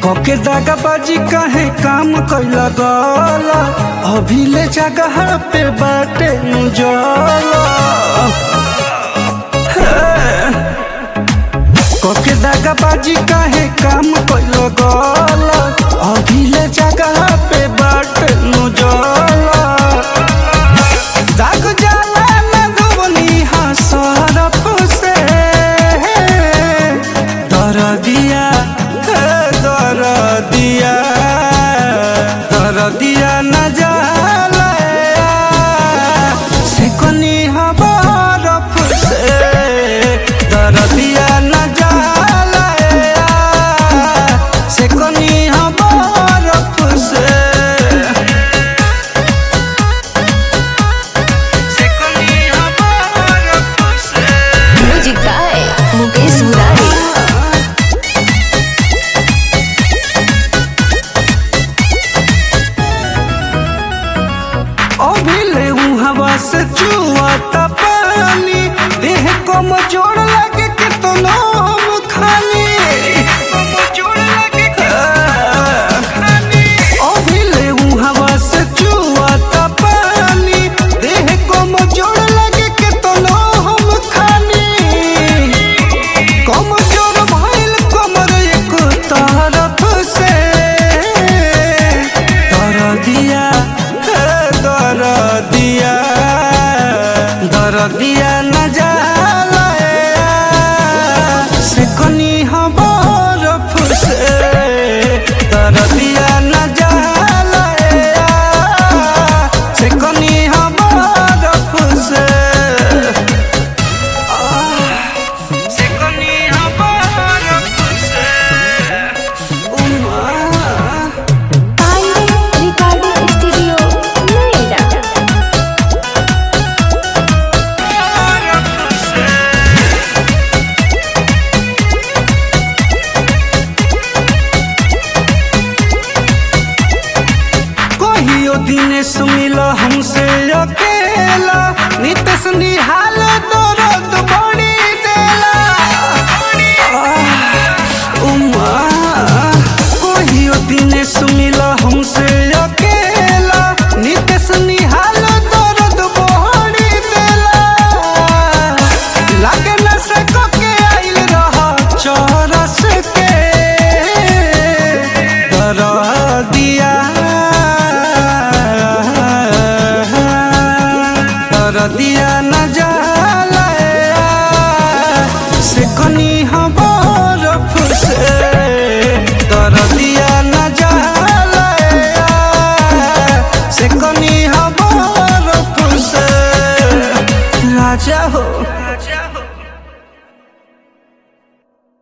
कके दागाबाजी काहे काम कैला गला अभी ले जगह पे बाटे मुजला कके दागाबाजी काहे काम कैला गला अभी ले जगह पे बाटे मुजला दाग जाला न धोनी हसरफ से दर दिया दर दिया दर दिया न जाला से कोनी हबरफ से दर दिया न जाला से कोनी हबरफ से म्यूजिक बाय मुकेश मुरारी अभिले हवा से चुआता पानी देह को मचोड़ लगे के तो नाम खाली अभिले हवा से चुआता पानी देह को मचोड़ लगे के तो नाम खाली कमजोर भइल कमर एक तरफ से दर दिया दर दिया दर दिया न जाला से कनी हबरफ से दर दिया न जाला से कनी हबरफ से Secondly, हबरफ से उमा पांडे रिकॉर्डिंग स्टूडियो नोएडा कहियो दिनेश मिल हमसे अकेला नितेश निहाल दर्द बड़ी देला आह, उमा कहियो दिनेश मिल हमसे अकेला नितेश निहाल दर्द बड़ी देला लागे न से के आइल रह चरस के दर दिया दर दिया न जाला से कनी हबरफ से दर दिया न जाला से कनी हबरफ से राजा हो